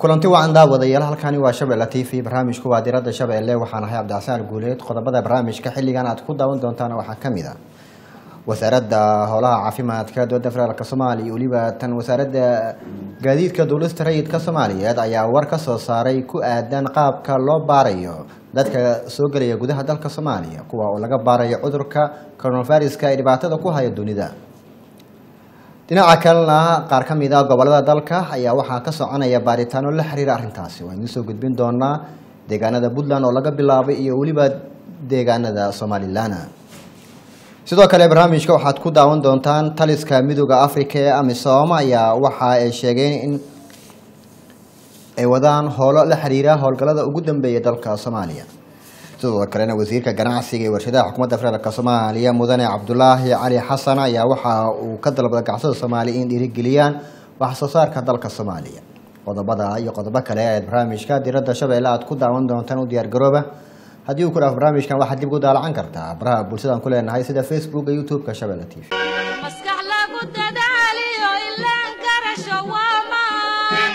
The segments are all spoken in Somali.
kulanti wacan daawadayaal halkani waa shabeelle t v barnaamijku waa diradda shabeelle waxaan ahay cabdixasaan guuleed qodobada barnaamijka xilligan aad ku daawan doontaan waxaa ka mid a wasaaradda howlaha caafimaadka dowladda federaalk soomaaliya weliba tan wasaaradda gaadiidka dowlasta rayidka soomaaliyeed ayaa war ka soo saaray ku aadan qaabka loo baarayo dadka soo gelaya gudaha dalka soomaaliya kuwa oo laga baarayo cudurka coronaviruska ee dhibaatada ku haya dunida dhinaca kalena qaar ka mid a gobolada dalka ayaa waxaa ka soconaya baaritaano la xiriira arrintaasi waan idiin soo gudbin doonaa deegaanada puntland oo laga bilaabay iyo weliba deegaanada somalilan sidoo kale barnaamijka waxaad ku daawan doontaan taliska midooda africa ee amisom ayaa waxa ay sheegeen in ay wadaan howlo la xiriira howlgallada ugu dambeeya dalka soomaaliya sidoo kalena wasiirka ganacsiga ee warshadaha xukuumadda federaalk soomaaliya mudane cabdulaahi cali xasan ayaa waxa uu ka dalbaday gacsada soomaaliya in dhiirigeliyaan wax soo saarka dalka soomaaliya qodobada iyo qodobo kale ayaad barnaamijka diradda shabeelle aad ku daawan doontaan u diyaargarooba haddii uu ku dhaaf barnaamijkan waxaad dib ugu daalacan kartaa baraha bulshadaan ku leenahay sida facebook iyo youtube-ka shabeelle t v maskax lagu dadaaliyo ilaan garasho waa maan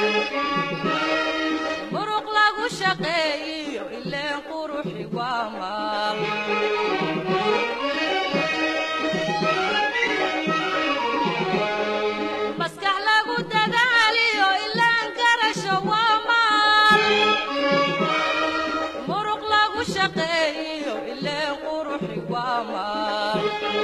muruq lagu shaqeeyiyo ileen quruxi waa maal maskax lagu dadaaliyo ilaan garasho waa maal muruq lagu shaqeeyiyo ileen quruxi waa maal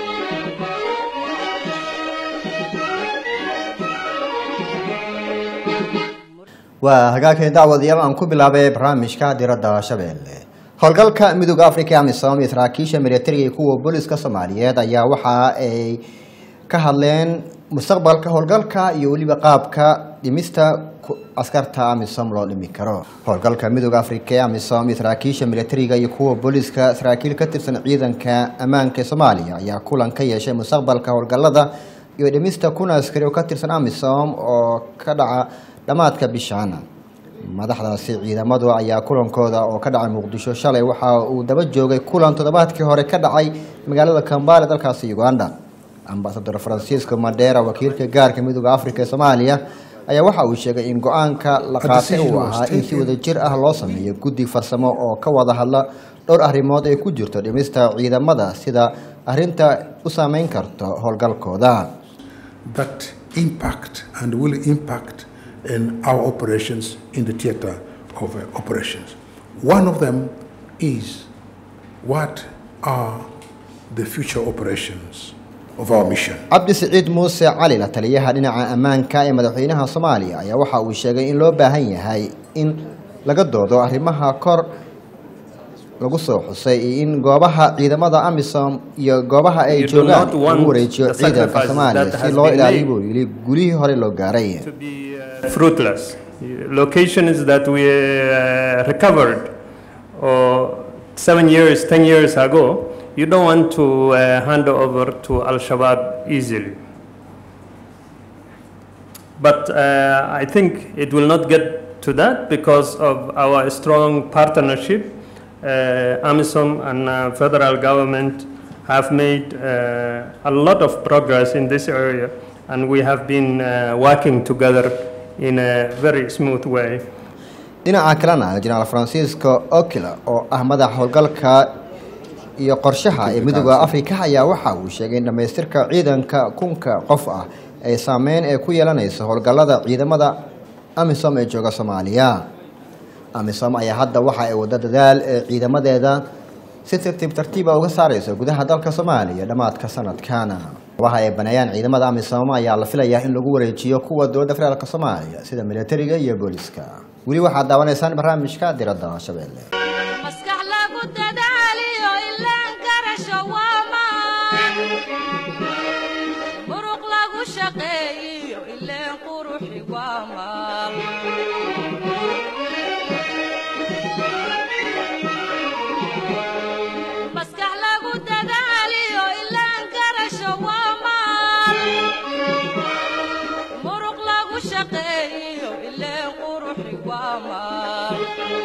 waa hagaagkeen dacwadayaal aan ku bilaabay barnaamijka diradda shabeelle howlgalka midooda africa amisom iyo saraakiisha militariga iyo kuwa booliska soomaaliyeed ayaa waxa ay ka hadleen mustaqbalka howlgalka iyo weliba qaabka dhimista askarta amisom loo dhimi karo howlgalka midooda africa ee amisom iyo saraakiisha militariga iyo kuwa booliska saraakiil ka tirsan ciidanka ammaanka ee soomaaliya ayaa kulan ka yeeshay mustaqbalka howlgalada iyo dhimista kun askari oo ka tirsan amisom oo ka dhaca dhammaadka bishaana madaxdaasi ciidamadu ayaa kulankooda oo ka dhacay muqdisho shalay waxa uu daba joogay kulan toddobaadkii hore ka dhacay magaalada kambale dalkaasi uganda ambasador francisco madera wakiilka gaarka midooda africa ee soomaaliya ayaa waxa uu sheegay in go-aanka la qaatay uu ahaa in si wadajir ah loo sameeyo guddi farsamo oo ka wada hadla dhowr arrimood ay ku jirto dhimista ciidamada sida arrinta u saameyn karto howlgalkooda that impact and will impact in our operations in the theater of uh, operations. One of them is what are the future operations of our mission? cabdi siciid muuse cali la taliyaha dhinaca ammaanka ee madaxweynaha soomaaliya ayaa waxa uu sheegay in loo baahan yahay in laga doodo arrimaha kor lagu soo xusay iyo in goobaha ciidamada amisom iyo goobaha ay You do joogaan not want lagu wareejiyo the ciidanka sacrifices soomaaliya that si has loo been ilaaliyo made. buu yidhi gulihii hore loo gaaray to be uh, fruitless. Locations that we uh, recovered or seven years, ten years ago, you don't want to uh, hand over to Al Shabaab easily. But uh, I think it will not get to that because of our strong partnership. Uh, AMISOM and uh, federal government have made uh, a lot of progress in this area, and we have been uh, working together in a very smooth way. dhinaca kalena jenaraal francisco okila oo ah madaxa howlgalka iyo qorshaha ee midooda africa ayaa waxa uu sheegay in dhammaystirka ciidanka kunka qof ah ay saameyn ee ku yeelanayso howlgallada ciidamada amisom ee jooga soomaaliya amisom ayaa hadda waxa ay wada dadaal ee ciidamadeeda si tartiib tartiiba uga saareyso gudaha dalka soomaaliya dhammaadka sanadkana waxa ay baneeyaan ciidamada amisom ayaa la filayaa in lagu wareejiyo kuwa dowladda federaalk soomaaliya sida militariga iyo booliska weli waxaad daawanaysaan barnaamijka diradda shabeelle maskax lagu dadaaliyo ilaan garasho waa maan muruq lagu shaqeeyiyo ileen quruxi waa maal maskax lagu dadaaliyo ilaan garasho waa maal muruq lagu shaqeeyiyo ileen quruxi waa maal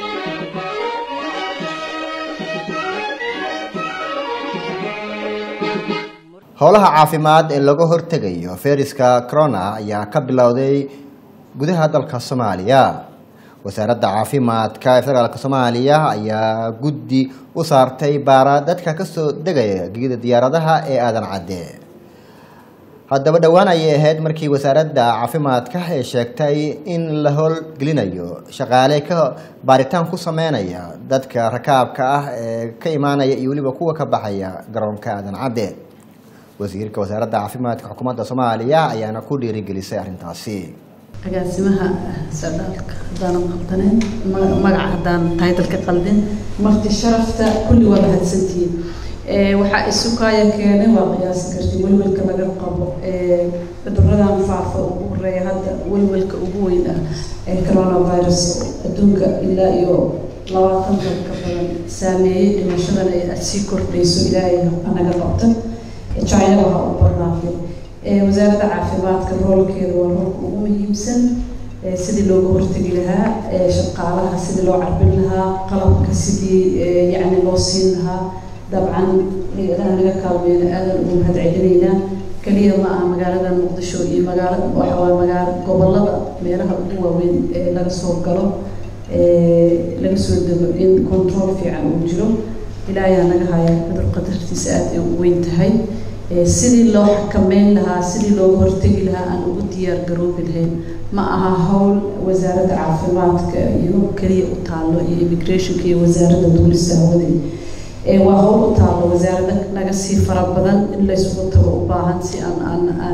howlaha caafimaad ee laga hortegayo fayraska corona ayaa ka bilowday gudaha dalka soomaaliya wasaaradda caafimaadka ee federaalk soomaaliya ayaa guddi u saartay baara dadka kasoo degaya gegida diyaaradaha ee aadan cadde haddaba dhowaan ayay ahayd markii wasaaradda caafimaadka ay sheegtay in la howlgelinayo shaqaale ka baaritaan ku sameynaya dadka rakaabka ah ee ka imaanaya iyo weliba kuwa ka baxaya garoonka aadan cadde wasiirka wasaaradda caafimaadka xukuumadda soomaaliya ayaana ku dhiirigelisay arrintaasi agaasimaha socdaalka haddaanan qaldaneyn ma- magaca haddaan taytalka qaldin marti sharafta kulli waa mahadsantihiin Eh, waxaa isu kaaya keenay waa qiyaasi karti welwelka laga qabo Eh, cuduradan faafa ugu horeeya hadda welwelka ugu weyn ah ee coronavirus adduunka ilaa iyo labaatan dal ka badan saameeyey dhimashadan ay aad sii kordhayso ilaahay anaga qabta china waxaa u badnaatay Eh, wasaaradda caafimaadka roolkeeda waa roolka ugu muhiimsan Eh, sidii looga hortegi lahaa eh, shaqaalaha sidii loo carbin lahaa qalabka sidii eh, yacni loo siin lahaa dabcan hay-adaha naga kaalmeena aadan ugu mahad celinaynaa keliya ma aha magaalada muqdisho iyo magaalada waxa waaye magaalo gobolada meelaha ugu waaweyn ee laga soo galo ee laga soo dego in control fiican uu jiro ilaayaa naga haya cudur qadartiisa aad ay u weyn tahay Ee, sidii loo xakameyn lahaa sidii looga hortegi lahaa aan ugu diyaar garoobi lahayn ma aha howl wasaaradda caafimaadka iyo keliya u taallo iyo immigrationka iyo wasaaradda duulista hawada ee waa howl u taallo wasaaradda naga sii fara badan in laysugu tago u baahan si aan aan aan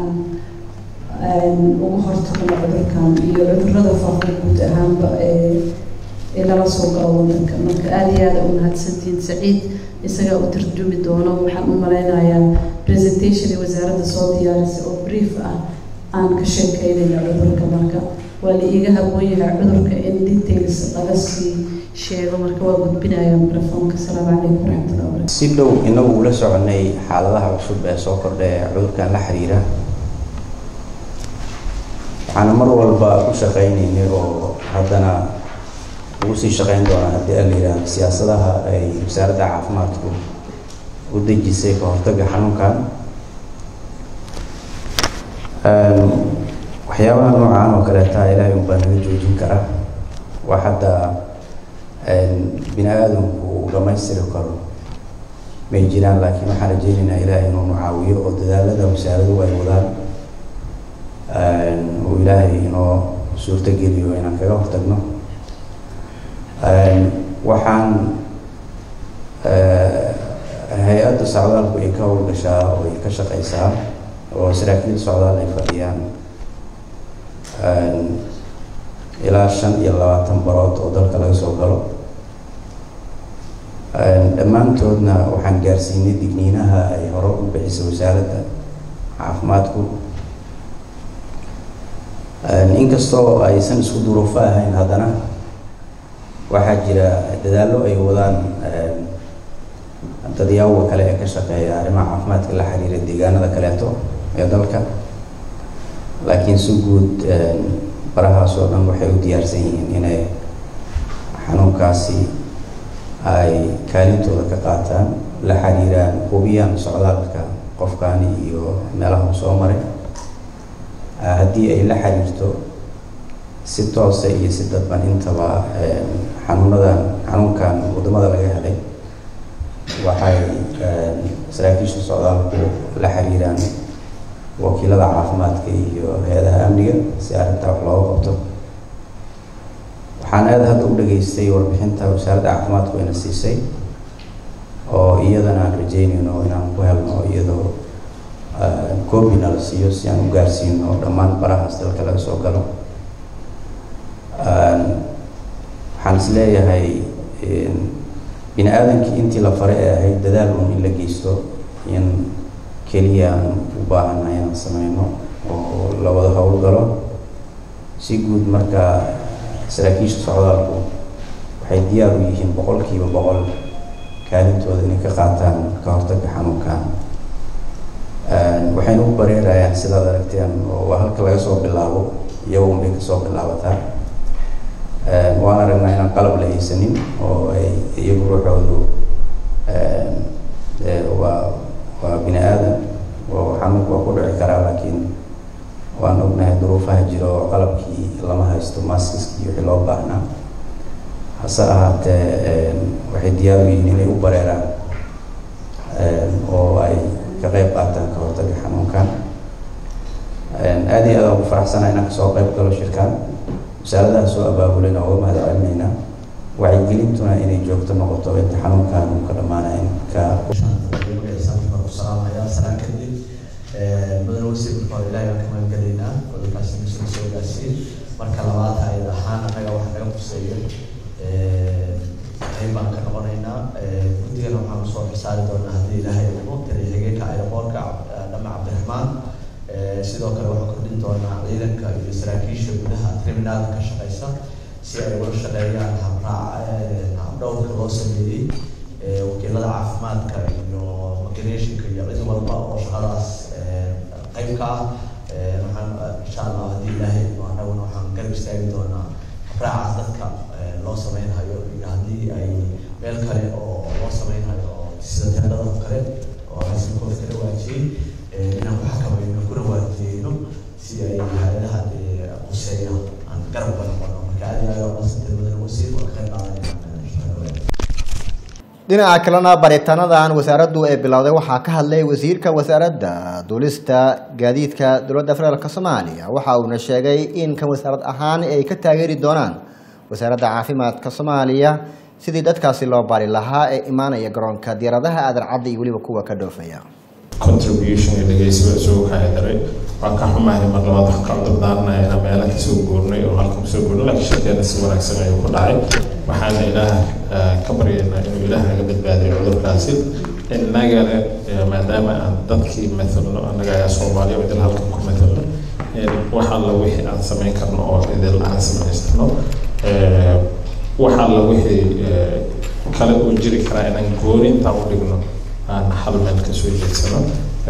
aan uga hortagno cudurkan iyo cudurrada faafa guud ahaanba ee ee lala soo galo wadanka marka aada iyo aada u mahadsantihiin saciid isagaa u tarjumi doono waxaan u malaynayaa presentation ee wasaaradda soo diyaarisay oo brief ah aan ka sheekeynayna cudurka marka waa la iiga haboon yahay cudurka in details laga sii sheego marka waa gudbinaya microfoonka asalaamu calaykum waraxmatullahi wabarakatu si dhow inagu ula soconay xaaladaha cusub ee soo kordha ee cudurkan la xiriira waxaana mar walba ku shaqaynaynay oo haddana ugu sii shaqayn doonaa haddii aan la yidhaahdo siyaasadaha ay wasaaradda caafimaadku u dejisay ka hortagga xanuunkan Een, waxyaabaha noocaan oo kaleeta ilaahay unbaa naga joojin kara wax hadda een, bini aadamku uu dhammaystiri karo may jiraan laakiin waxaan rajaynaynaa ilaahay inuu nu caawiyo oo dadaalada wasaaradu ay wadaan een, uu ilaahay inoo suurto geliyo inaan kaga hortagno Een, waxaan eh, hay-adda socdaalku ay ka howlgashaa oo ay ka shaqaysaa oo saraakiil socdaal ay fadhiyaan Een, ilaa shan iyo labaatan barood oo dalka laga soo galo Een, dhammaantoodna waxaan gaarsiinay digniinaha ay hore u bixisay wasaaradda caafimaadku Een, inkastoo aysan isku duruufo ahayn haddana waxaa jira dadaallo ay wadaan een, dadyaawga kale ee ka shaqeeya arrimaha caafimaadka la xiriira deegaanada kaleeto ee dalka laakiin si guud een, barahaas oo dhan waxay u diyaarsan yihiin inay xanuunkaasi ay kaalintooda ka qaataan la xiriiraan hubiyaan socdaalka qofkani iyo meelaha uu soo maray Ah, haddii ay la xiriirto si toose iyo si dadban intaba een, xanuunadan xanuunkan waddamada laga helay waxay een, saraakiisha socdaalku la xiriiraan wakiilada caafimaadka iyo hay-adaha amniga si arrintaa wax looga qabto waxaan aada hadda u dhageystay warbixinta wasaaradda caafimaadku ina siisay oo iyadana aan rajeynayno inaan ku helno iyadoo koobina la siiyo si aan u gaarsiino dhammaan barahaas dalka laga soo galo Een, waxaan is leeyahay een, bini aadamkii intii la faray ee ahayd dadaal un in la geysto in keliya aan u baahannahay inaan sameyno oo la wada howlgalo si guud marka saraakiisha socdaalku waxay diyaar u yihiin boqolkiiba boqol kaalintooda inay ka qaataan ka hortagga xanuunkan Een, waxayna u bareerayaan sidaad aragteen oo waa halka laga soo bilaabo iyagu unbay kasoo bilaabataa Een, waan aragnaa inaan qalab la haysanin oo ay iyagu ruuxoodu een, ee, waa waa bini aadan oo xanuunku waa ku dhici karaa laakiin waan ognahay duruufaha jiro oo qalabkii lama haysto maskiskii wixii loo baahnaa hase ahaatee waxay diyaar u yihiin inay u bareeraan oo ay ka qayb qaataan ka hortaga xanuunkan aad iyo aad aan ku faraxsanahay inaan kasoo qayb galo shirkaan wasaaradaha soo abaabulina uga mahad celinaynaa wacyigelintuna inay joogto noqoto inta xanuunkan uu ka dhammaanaya ka salaam kadib mudan wasiir marka hore ilaahay baan ka magangelaynaa cudurkaasi muslim soo gaarsiin marka labaad hayad ahaan annaga wax naga quseeyo qayb baan ka noqonaynaa guddigana waxaan usoo xisaari doonaa haddii ilaahay idmo taliya-xigeenka aeroboortka dhama cabdiraxmaan sidoo kale waxaan kordhin doonaa ciidanka iyo saraakiisha gudaha criminalka ka shaqeysa si ay ula shaqeeyaan habraac habdhowrka loo sameeyey wakiilada caafimaadka iyo migrationka iyo cid walba oo shaqadaas qayb ka ah waxaan insha allah haddii ilaahay idmo annaguna waxaan garab istaagi doonaa habraacaas dadka loo sameynhayo iyo haddii ay meel kale oo loo sameynhayo oo sida teendhada oo kale oo rasinkooda kala waajiyey inaan ku xakamayno kuna waajiyeyno si ay hay-adaha quseeya aan garab uga noqono marka aad iyo aad waa maasantay mudan wasiir waa ka qayb qaadanayna dhinaca kalena baaritaanadan wasaaraddu ee bilowday waxaa ka hadlay wasiirka wasaaradda duulista gaadiidka dowladda federaalk soomaaliya waxa uuna sheegay in kan wasaarad ahaan ay ka taageeri doonaan wasaaradda caafimaadka soomaaliya sidii dadkaasi loo baari lahaa ee imaanaya garoonka diyaaradaha aadan cadda iyo weliba kuwa ka dhoofaya contribution iyo dhegeysiba isugu kaahidaray waa ka xumahay mar labaad waxaan ka cudurdaarnaya inaan meelo kasoo guurnay oo halkan kusoo guurnay laakiin shirkeena si wanaagsan ayuu ku dhacay waxaana ilaah ka baryaynaa inuu ilaah naga badbaadiyo cudurkaasi innagana maadaama aan dadkii mathalno annaga ayaa soomaaliya idil halkan ku mathalno wax alla wixii aan samayn karno oo idil aan samaystano wax alla wixii kale uu jiri karaa inaan gooni intaan u dhigno aan hal meel kasoo jeedsano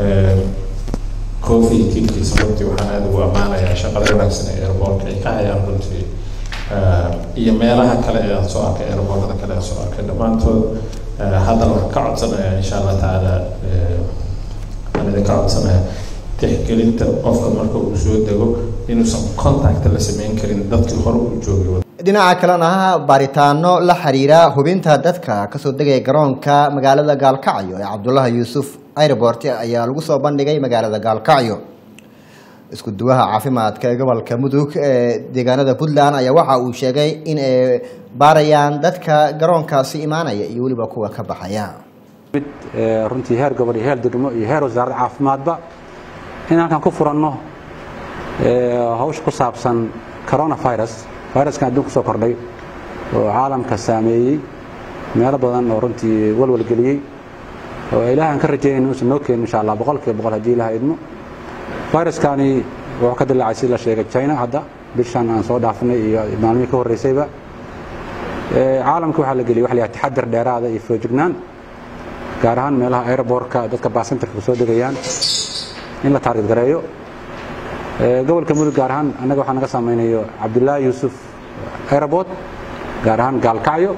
coffee tiimkiisa runtii waxaan aada ugu ammaanayaa shaqada wanaagsan ee airbortka ay ka hayaan runtii iyo meelaha kale ee aan soo arkay airborkada kale aan soo arkay dhammaantood haddana waxaan ka codsanayaa insha allah tacaala aan idinka codsanaya tixgelinta qofka marka uu soo dego inuusan contact la sameyn karin dadkii hore uu joogay dhinaca kalena baaritaano la xiriira hubinta dadka kasoo degaya garoonka magaalada gaalkacyo ee cabdulahi yuusuf airport ayaa lagu soo bandhigay magaalada gaalkacyo isku duwaha caafimaadka ee gobolka mudug ee deegaanada puntland ayaa waxa uu sheegay in ay baarayaan dadka garoonkaasi imaanaya iyo weliba kuwa ka baxaya mid runtii heer gobol iyo heer degmo iyo heer wasaaradda caafimaadba in halkan ku furanno hawsha ku saabsan coronavirus viruskan adduunka soo kordhay oo caalamka saameeyey meelo badan oo runtii walwalgeliyey oo ilaah aan ka rajaynayna inuusan noo keenin insha allah boqolkiiba boqol haddii ilaah idmo viruskani wuxuu ka dilaacay sida la sheegay china hadda bishan aan soo dhaafinay iyo maalmihii ka horreysayba caalamka waxaa la geliyay waxa la yidhaha taxadir dheeraada iyo foojignaan gaar ahaan meelaha airbortka dadka baasentarka soo degayaan in la taarget gareeyo gobolka mudug gaar ahaan annaga waxaa naga samaynayo cabdullaahi yuusuf airport gaar ahaan gaalkacyo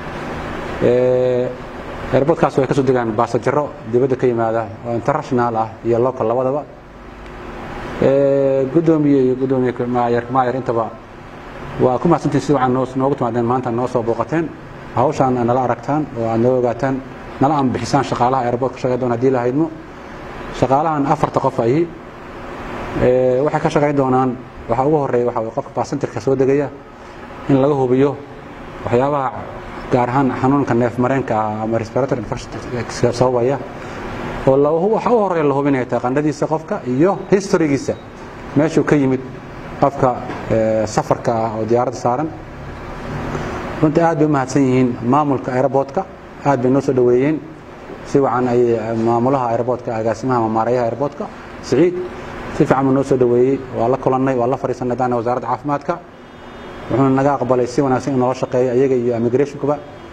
airportkaas way ka soo degaan baasajaro dibadda ka yimaada oo international ah iyo local labadaba gudoomiye iyo gudoomiye maayar maayar intaba waa ku mahadsantiin si wacan noogu timaadeen maanta noo soo booqateen hawshaan nala aragtaan oo aad noo ogaataan nala anbixisaan shaqaalaha airport ka shaqeyn doona hadii la haydmo shaqaalahan afarta qof ahi waxay ka shaqayn doonaan waxa ugu horeeya waxa qofka baasentarka soo degaya in laga hubiyo waxyaabaha gaar ahaan xanuunka neef mareenka ah ama respiratory infection sababaya oo waxa u horeeya la hubinaya taqaanadiisa qofka iyo historygiisa meeshuu ka yimid qofka safarka ah oo diyaaradda saaran runtii aad bay u mahadsan yihiin maamulka airportka aad bay noo soo dhoweeyeen si wacan ay maamulaha airportka agaasimaha ama maarayaha airportka siciid si fiican buu noo soo dhoweeyey waa la kulannay waa la fadhiisanay haddana wasaaradda caafimaadka wuxuuna naga aqbalay si wanaagsan in noola shaqeeyo ayaga iyo immigrationkuba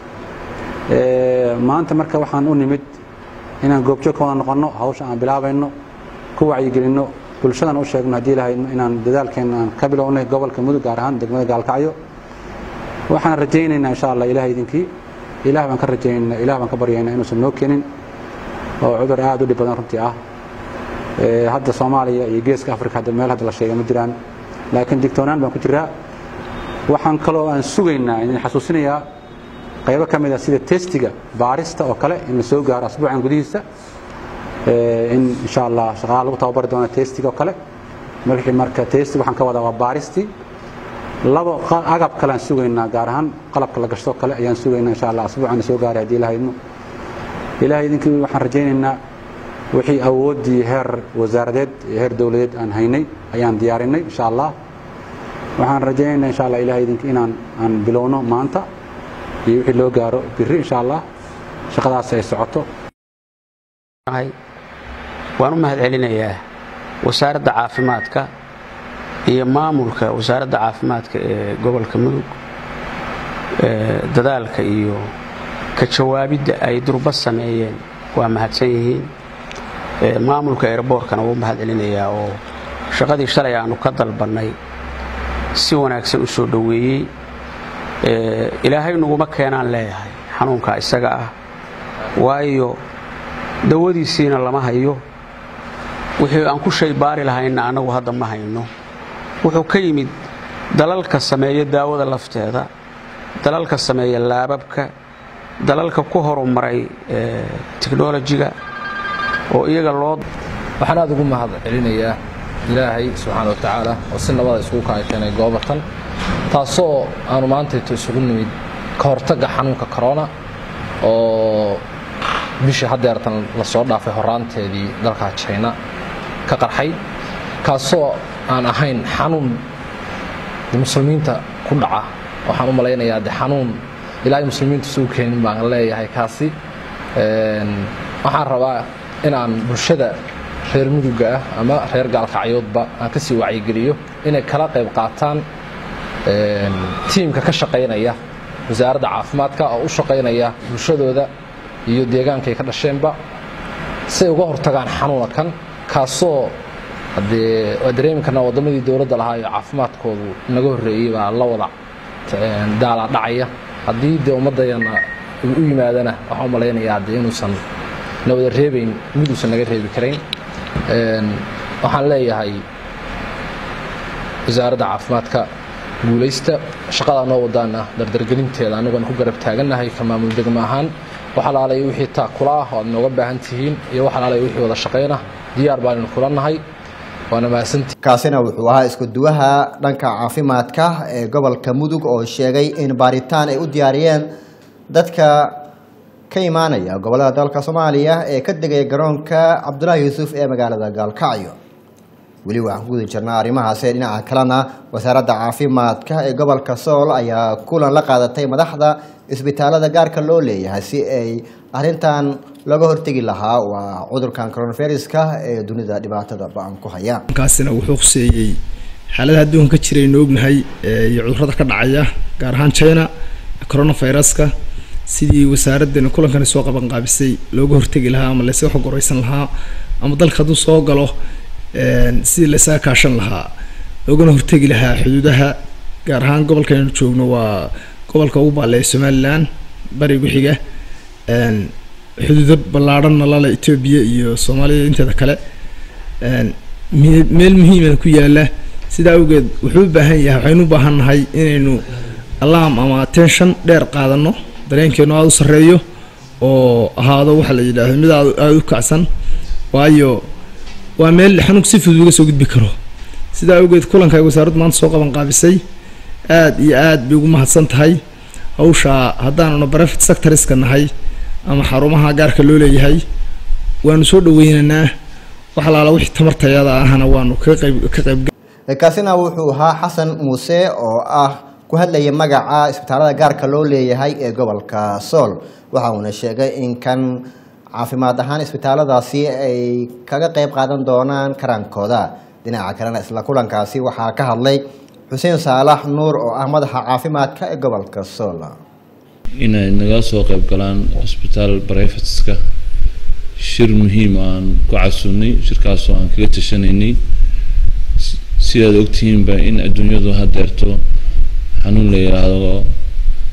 maanta marka waxaan u nimid inaan goobjoog ka wada noqonno hawsha aan bilaabayno ku wacyigelinno bulshadan u sheegno haddii lahayno inaan dadaalkeena aan ka bilownay gobolka mudug gaar ahaan degmada gaalkacyo waxaan rajaynaynaa insha allah ilaah idinkii ilaah baan ka rajaynaynaa ilaah baan ka baryaynaa inuusan noo keenin oo cudur aad u dhib badan runtii ah Ee, hadda soomaaliya iyo geeska afrika hadda meel hadda la sheega ma jiraan laakiin digtoonaan baan ku jiraa waxaan kaloo aan sugaynaa idin xasuusinayaa qaybo ka mid a sida testiga baarista oo kale in la soo gaaro asbuucan gudihiisa Ee, in insha allah shaqaalaha lagu tababari doono testiga oo kale markii marka testi waxaan ka wadaa waa baaristii labo qa- agab kale aan sugaynaa gaar ahaan qalabka la gashto kale ayaan sugaynaa insha allah asbuucan soo gaaray haddii ilaha idmo ilaahay idinkii waxaan rajaynaynaa wixii awooddii heer wasaaradeed iyo heer dowladeed aan haynay ayaan diyaarinay insha allah waxaan rajaynaynaa insha allah ilahay idinkii inaan aan bilowno maanta iyo wixii loo gaaro biri insha allah shaqadaas ay socoto ahay waan u mahad celinayaa wasaaradda caafimaadka iyo maamulka wasaaradda caafimaadka ee gobolka mudug ee dadaalka iyo ka jawaabidda ay durba sameeyeen waa mahadsan yihiin Ee, maamulka airboortkana wuu mahad celinayaa oo shaqadii shalay aanu ka dalbannay si wanaagsan u soo dhoweeyey Ee, ilaahay nuguma keenaan leeyahay xanuunka isaga ah waayo dawadiisiina lama hayo wixii aan ku shay baari lahayna annagu hadda ma hayno wuxuu ka yimid dalalka sameeya daawada lafteeda dalalka sameeya laababka dalalka ku horumaray ee, tiknolojiga oo iyaga loo waxaan aad ugu mahad celinayaa ilaahay subxaana wa tacaala oo si nabada isugu kaa keenay goobatan taasoo aanu maantayto isugu nimid ka hortagga xanuunka corona oo bishii haddeertan lasoo dhaafay horaanteedii dalka china ka qarxay kaasoo aan ahayn xanuun de muslimiinta ku dhaca waxaan u malaynayaa de xanuun ilaahay muslimiintu suu keenin baan leeyahay kaasi Een, waxaan rabaa inaan bulshada reer muduga ah ama reer gaalkacyoodba aan ka sii wacyigeliyo inay kala qayb qaataan een, tiimka ka shaqaynaya wasaaradda caafimaadka oo u shaqaynaya bulshadooda iyo deegaankay ka dhasheenba si ay uga hortagaan xanuuna kan kaasoo haddee waa dareemi karnaa waddamadii dowladda lahaa iyo caafimaadkoodu naga horreeyey baa la wada een, daalaa dhacaya haddii dee ummaddayana uu u yimaadana waxaan u malaynayaa dee inuusan na wada reebayn mid uusan naga reebi karayn Een, waxaan leeyahay wasaaradda caafimaadka guulaysta shaqadaa noo wadaana dardargelinteeda annagoon ku garab taagannahay ka maamul degmo ahaan wax alaalay wixii taakula ah oo aad nooga baahan tihiin iyo wax alaalay wixii wada shaqayna diyaar baannu kula nahay waana mahadsantihiin kaasina wuxuu ahaa isku duwaha dhanka caafimaadka ee gobolka mudug oo sheegay in baaritaan ay u diyaariyeen dadka ka imaanaya gobolada dalka soomaaliya ee ka degaya garoonka cabdulaahi yuusuf ee magaalada gaalkacyo weli waxaan ku guda jirnaa arrimahaasi dhinaca kalena wasaaradda caafimaadka ee gobolka sool ayaa kulan la qaadatay madaxda isbitaalada gaarka loo leeyahay si ay arrintan looga hortegi lahaa waa cudurkan coronaviruska ee dunida dhibaatada ba-an ku haya kaasina wuxuu khuseeyey xaaladaha adduunka ka jiraynu ognahay ee iyo cudurrada ka dhacaya gaar ahaan china coronaviruska sidii wasaaraddeena kulankani soo qaban qaabisay looga hortegi lahaa ama laysaga xog wareysan lahaa ama dalka hadduu soo galo een, sidii laysaga kaashan lahaa loogana hortegi lahaa xuduudaha gaar ahaan gobolkaynu joogno waa gobolka ugu baaleeya somalilan barigu xiga een, xuduudo ballaadhanna lale etoobiya iyo soomaaliya inteeda kale een, me- meel muhiimana ku yaala sidaa awgeed wuxuu u baahan yahay waxaynu u baahan nahay inaynu alarm ama attention dheer qaadano dareenkeenu aada u sarreeyo oo ahaado waxa la yidhaahdo mid aad aada u kacsan waayo waa meel xanuunka si fudud uga soo gudbi karo sidaa awgeed kulanka ay wasaaraddu maanta soo qaban qaabisay aad iyo aad bay ugu mahadsan tahay hawshaa haddaanuna private sectoriska nahay ama xarumaha gaarka loo leeyahay waanu soo dhaweynaynaa wax alaala wixii tamartayada ahna waanu ka qayb ka qayb kaasina wuxuu ahaa xasan muuse oo ah ku hadlaya magaca isbitaalada gaarka loo leeyahay ee gobolka sool waxa uuna sheegay in kan caafimaad ahaan isbitaaladaasi ay kaga qayb qaadan doonaan karaankooda dhinaca kalena isla kulankaasi waxaa ka hadlay xuseen saalax nuur oo ah madaxa caafimaadka ee gobolka sool inay naga soo qayb galaan isbitaal brivateska shir muhiim aan ku casunnay shirkaasoo aan kaga tashanaynay S- sidaad ogtihiinba in adduunyadu hadeerto xanuun la yidhaahdo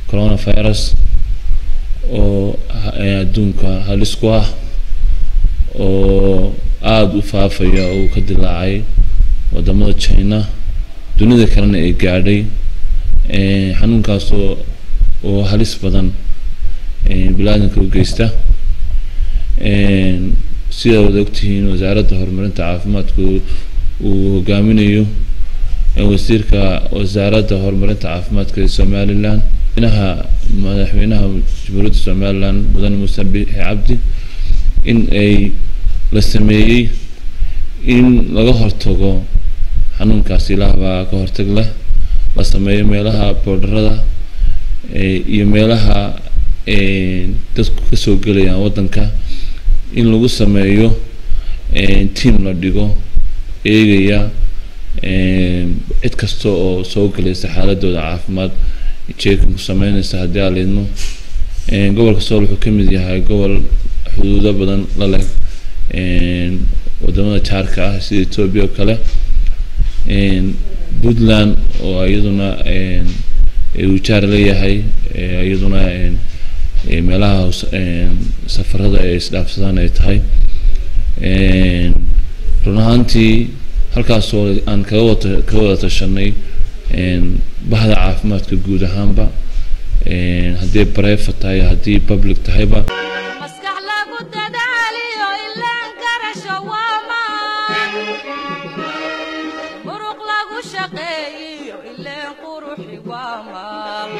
coronavirus oo ha- ee adduunka halis ku ah oo aada u faafaya oo uu ka dilaacay wadamada china dunida kalena ay gaadhay Eh, xanuunkaasoo oo halis badan eh, biniaadanka u geysta Eh, sida wada ogtihiin wasaaradda horumarinta caafimaadka uu- uu hogaaminayo eh, wasiirka wasaaradda horumarinta caafimaadka ee somalilan madaxweynaha madaxweynaha jamhuuriyadda somalilan mudane muuse biixi cabdi in ay la sameeyey in laga hortago xanuunkaasi ilaah baa ka hortag leh la sameeyo meelaha boodharada eh, iyo meelaha eh, dadku kasoo gelayaan waddanka in lagu sameeyo eh, team la dhigo eegaya eh, cid kasta oo soo gelaysa xaaladooda caafimaad jeekan ku sameynaysa haddii aan liidmo Eh, gobolka sool wuxuu ka mid yahay gobol xuduudo badan la leh eh, wadamada jaarka ah sida etoobiya oo kale Eh, puntland oo iyaduna eh, eh, uu jaar leeyahay eh, iyaduna eh, eh, meelaha hos- eh, safarada ay isdhaafsadaan ay tahay Eh, run ahaantii halkaasoo aan kaga wata kaga wada tashanay eh, bahda caafimaadka guud ahaanba Eh, haddii private tahay haddii public tahayba maskax lagu dadaaliyo ilaan garasho waa maan muruq lagu shaqeeyiyo ileen quruxi waa maal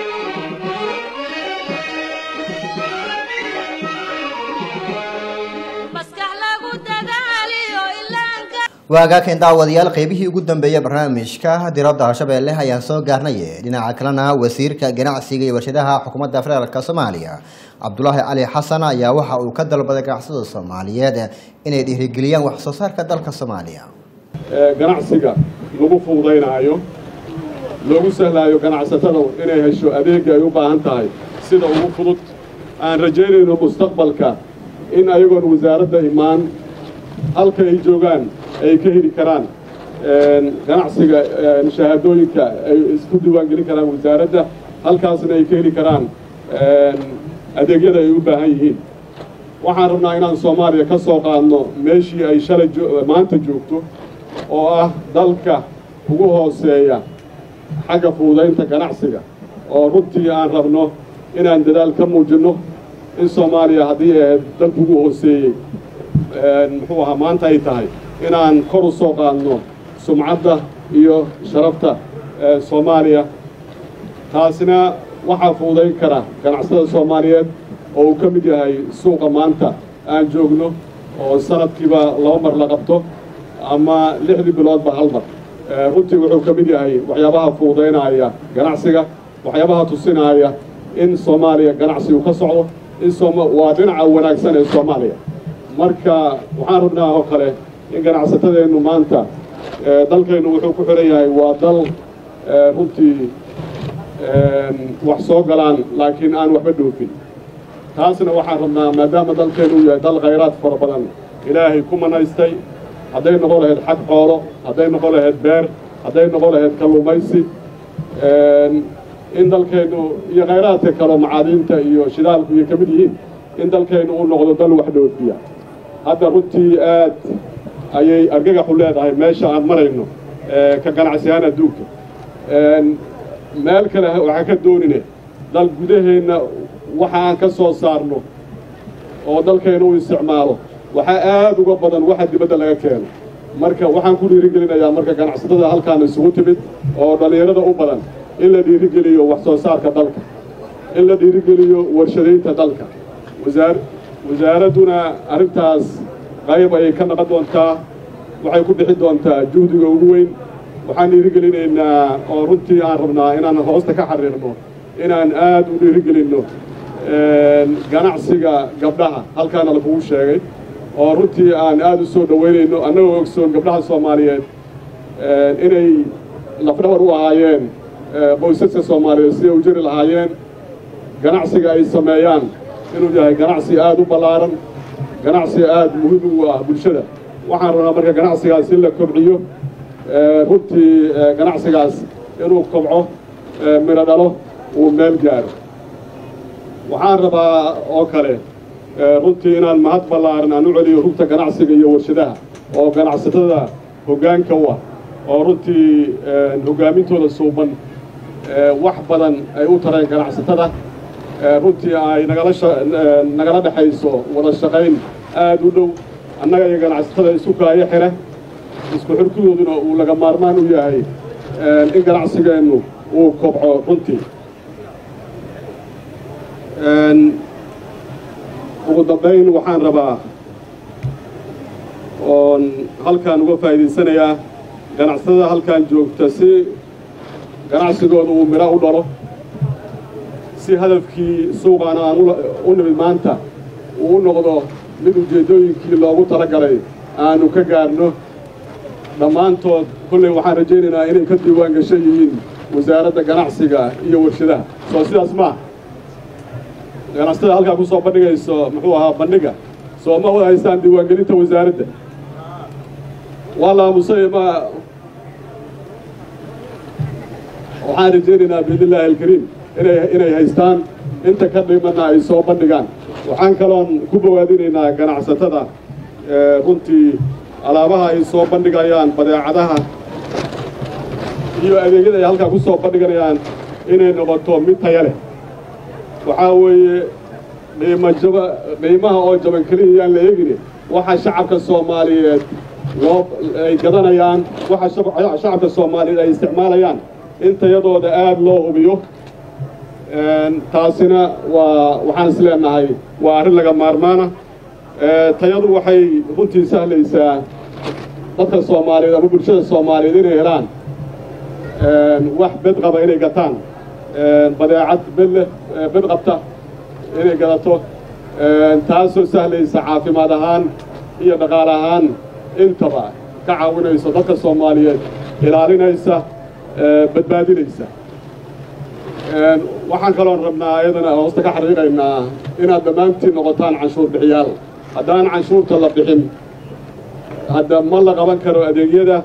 maskax lagu dadaaliyo ilaan waagaakan daawadayaal qeybihii ugu dambeeyay barnaamijka diradda Shabeelle ayaan soo gaarnay dhinaca kalena wasiirka ganacsiga iyo warshadaha xukuumadda federaalka Soomaaliya Cabdulaahi Cali Xasan ayaa waxa uu ka dalbaday ganacsatada Soomaaliyeed inay dhiirigeliyaan wax soo saarka dalka Soomaaliya ee ganacsiga lagu fududaynaayo loogu sahlaayo ganacsatada inay hesho adeegga ay u baahan tahay sida ugu fudud aan rajaynayno mustaqbalka in ayagoon wasaaradda imaan halka ay joogaan ay ka heli karaan een, ganacsiga een, shahaadooyinka ay isku diiwaangelin karaan wasaaradda halkaasna ay ka heli karaan een, adeegyada ay u baahan yihiin waxaan rabnaa inaan soomaaliya ka soo qaadno meeshii ay shalay jo- maanta joogto oo ah dalka ugu hooseeya xagga fududaynta ganacsiga oo runtii aan rabno inaan dadaal ka muujinno in soomaaliya haddii ay ahayd dalka ugu hooseeyey een, muxuu ahaa maanta ay tahay inaan kor u soo qaadno sumcadda iyo sharafta ee soomaaliya taasina waxaa fududayn kara ganacsada soomaaliyeed oo uu ka mid yahay suuqa maanta aan joogno oo sanadkiiba laba mar la qabto ama lixdii biloodba hal mar Eh, runtii wuxuu ka mid yahay waxyaabaha fududaynaya ganacsiga waxyaabaha tusinaya in soomaaliya ganacsigu ka socdo in sooma waa dhinaca wanaagsan ee soomaaliya marka waxaan rabnaa oo kale in ganacsatadeennu maanta eh, dalkeennu wuxuu ku xiran yahay waa dal eh, runtii een, wax soo galaan laakiin aan waxba dhoofin taasna waxaan rabnaa maadaama dalkeennu uu yahay dal khayraad fara badan ilaahay ku manaystay hadday noqon lahayd xag xoolo hadday noqon lahayd beer hadday noqon lahayd kalluumaysi een, in dalkeennu iyo khayraadka kaleo macaadiinta iyo shidaalku iyo ka mid yihiin in dalkeennu uu noqdo dal wax dhoofiya hadda runtii aad ayay argagaxu leedahay meesha aan marayno ee, ka ganacsiyahaan adduunka Een, meel kale waxaan ka doonine dal gudaheenna waxa aan ka soo saarno oo dalkeenna u isticmaalo waxaa aad uga badan waxa dibadda laga keeno marka waxaan ku dhiirigelinayaa marka ganacsatada halkaan isugu timid oo dhallinyarada u badan in la dhiirigeliyo wax soo saarka dalka in la dhiirigeliyo warshadaynta dalka wasaar wasaaradduna arrintaas qayb ayay ka naqon doontaa waxay ku bixi doontaa juhdiga ugu weyn waxaan dhiirigelinaynaa oo runtii aan rabnaa inaan hoosta ka xariirno inaan aad u dhiirigelinno een, ganacsiga gabdhaha halkaana lagugu sheegay oo runtii aan aad u soo dhoweynayno annagoo ogsoon gabdhaha soomaaliyeed een, inay lafdhabar u ahaayeen ee, qoysaska soomaaliyeed siday u jiri lahaayeen ganacsiga ay sameeyaan inuu yahay ganacsi aad u ballaaran ganacsi aad muhiim ugu ah bulshada waxaan rabnaa marka ganacsigaas in la kobciyo ee, runtii ee, ganacsigaas inuu kobco ee, midho dhalo uu meel gaaro waxaan rabaa oo kale ee, runtii inaan mahad ballaaran aan u celiyo rugta ganacsiga iyo warshadaha oo ganacsatada hoggaanka u ah oo runtii ee, hogaamintooda suuban ee, wax badan ay u tareen ganacsatada ee, runtii ay nagala sha- ee, nagala dhexayso wada shaqayn aad u dhow annaga iyo ganacsatada isu kaayo xire isku xirkidooduna uu laga maarmaan u yahay ee, in ganacsigeennu uu kobco runtii Een, ugu dambayn waxaan rabaa oon halkaan uga faa'iidaysanayaa ganacsatada halkaan joogta si ganacsigooda uu midho u dhalo si hadafkii suuqaana aan ula- u nimid maanta uu u noqdo mid ujeeddooyinkii loogu talagalay aanu ka gaarno dhammaantood kolley waxaan rajaynaynaa inay ka diiwaan gashan yihiin wasaaradda ganacsiga iyo warshadaha soo sidaas maaha ganacsatada halkaa ku soo bandhigayso muxuu ahaa bandhiga soo ma wada haystaan diiwaangelinta wasaaradda waa la aamusay ma waxaan rajaynaynaa biidnillaahi alkariim inay inay haystaan inta ka dhimana ay soo bandhigaan waxaan kaloon ku bowaadinaynaa ganacsatada ee, runtii alaabaha ay soo bandhigayaan badeecadaha iyo adeegyada ay halkaa ku soo bandhiganayaan inay noqoto mid taya leh waxaa weeye qiimo jaba qiimaha oo jaban keliya yaan la eegini waxa shacabka soomaaliyeed loo ay gadanayaan waxa shab- shacabka soomaaliyeed ay isticmaalayaan in tayadooda aad loo hubiyo Een, taasina waa waxaan is leenahay waa arrin laga maarmaana Ee, tayadu waxay runtii sahlaysaa dadka soomaaliyeed ama bulshada soomaaliyeed inay helaan een, wax bed qaba inay gataan een, badeecad bed leh ee, bed qabta inay gadato een, taasoo sahlaysa caafimaad ahaan iyo dhaqaale ahaan intaba ka caawinayso dadka soomaaliyeed ilaalinaysa ee, badbaadinaysa Een, waxaan kaloon rabnaa ayadana hoosta ka xariiqaynaa inaad dhammaantiin noqotaan canshuur bixiyaal haddaan canshuurta la bixin hadda ma la qaban karo adeegyada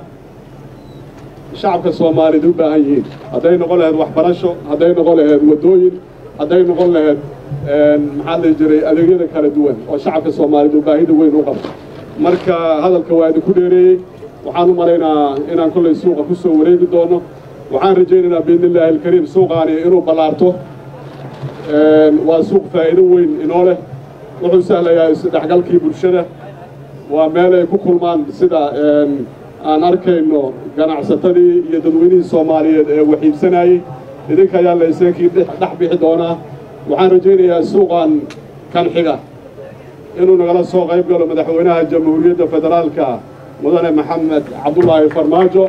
shacabka soomaaliyeed u baahan yihiin hadday noqon lahayd waxbarasho hadday noqon lahayd waddooyin hadday noqon lahayd een, maxaa la dhihi jiray adeegyada kala duwan oo shacabka soomaaliyeed uu baahida weyn u qabo marka hadalka waa idinku dheereeyey waxaan u malaynaa inaan kollay suuqa ku soo wareegi doono waxaan rajaynaynaa biidnillaahi alkariim suuqaani inuu ballaarto Een, waa suuq faa'iido weyn inoo leh wuxuu sahlayaa isdhexgalkii bulshada waa meel ay ku kulmaan sida een, aan arkayno ganacsatadii iyo dadweynihii soomaaliyeed ee waxiibsanayey idinka ayaa laysankii dhex dhex bixi doonaa waxaan rajaynayaa suuqan kan xiga inuu nagala soo qayb galo madaxweynaha jamhuuriyadda federaalka mudane maxamed cabdulaahi farmaajo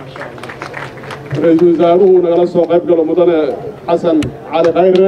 ra-iisul wasaaruhu nagala soo qayb galo mudane xasan cali khayre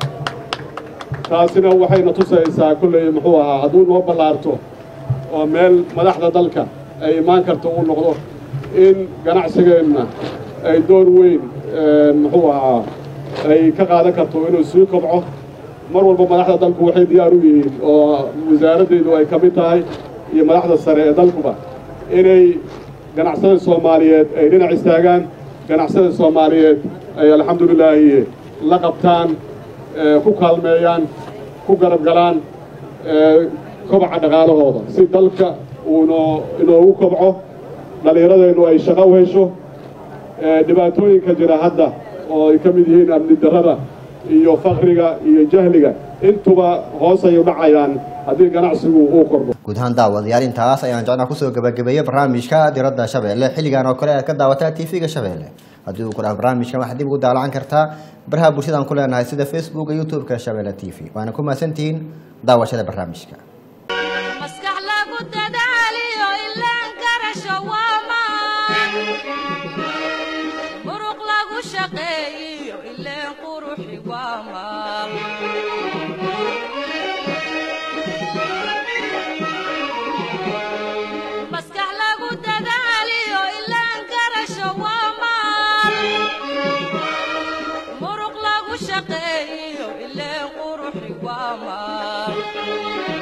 taasina waxayna tusaysaa kulley muxuu ahaa hadduu noo ballaarto oo meel madaxda dalka ay imaan karto uu noqdo in ganacsigeenna ay door weyn een, muxuu ahaa ay ka qaadan karto inuu sii kobco mar walba madaxda dalku waxay diyaar u yihiin oo wasaaraddeedu ay ka mid tahay iyo madaxda sare ee dalkuba inay ganacsada soomaaliyeed ay dhinac istaagaan ganacsada soomaaliyeed ay alxamdulilaahi la qabtaan ee, ku kaalmeeyaan ku garab galaan ee, kobaca dhaqaalahooda si dalka uunoo inoogu kobco dhallinyaradeennu ay shaqo u hesho ee, dhibaatooyinka jira hadda oo ay ka mid yihiin amni darrada iyo fakriga iyo jahliga intuba hoos ay u dhacayaan haddii ganacsigu uu kordho guud ahaan daawadayaal intaas ayaan jecnaa kusoo gabagabeeyey barnaamijka diradda shabeelle xilligan oo kale aad ka daawataa tv-ga shabeelle haddii uu ku dhaha barnaamijkan waxaad dib ugu daalacan kartaa baraha bulshadaan ku leenahay sida facebook iyo youtube-ka shabeelle t v waana ku mahadsantihiin daawashada barnaamijka maskax lagu dadaaliyo ilaan garasho waa maan muruq lagu shaqeeyiyo ileen quruxi waa maal maskax lagu dadaaliyo ilaan garasho waa maal muruq lagu shaqeeyiyo ileen quruxi waa maal